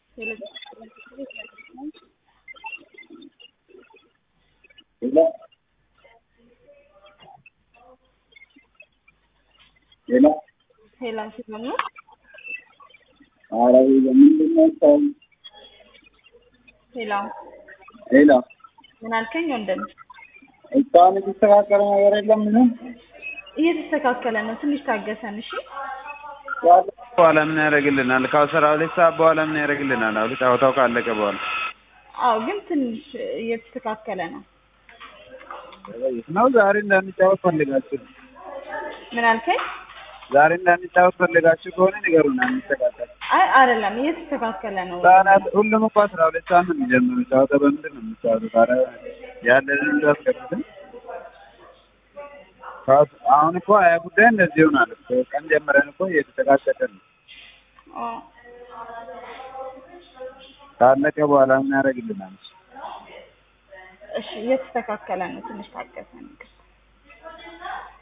ሌላ ሌላ ሌላ ሲሆን ነው ኧረ ምንድን ነው እስካሁን ሌላ ሌላ ምን አልከኝ ወንድም? እስካሁን የተስተካከለ ነገር የለም ምንም እየተስተካከለ ነው። ትንሽ ታገሰን እሺ። በኋላ ምን ያደርግልናል? ከአስራ ሁለት ሰዓት በኋላ ምን ያደርግልናል? አሁን ጨዋታው ካለቀ በኋላ አዎ፣ ግን ትንሽ እየተስተካከለ ነው። ነው። ዛሬ እንዳንጫወት ፈልጋችሁ ምን አልከኝ? ዛሬ እንዳንጫወት ፈልጋችሁ ከሆነ ንገሩን፣ አንስተካከል። አይ አይደለም፣ እየተስተካከለ ነው። ህጻናት ሁሉም እኮ አስራ ሁለት ሰዓት ነው የሚጀምሩ። ጨዋታ በምንድን ነው የሚጫወቱት? ኧረ ያለንን እንዳስገብትን አሁን እኮ ሀያ ጉዳይ እንደዚህ ይሆናል። ቀን ጀምረን እኮ እየተጨቃጨቀ ነው። አዎ። ካለቀ በኋላ ምን ያደርግልናል? እሺ፣ እየተስተካከለ ነው። ትንሽ ታገሰን።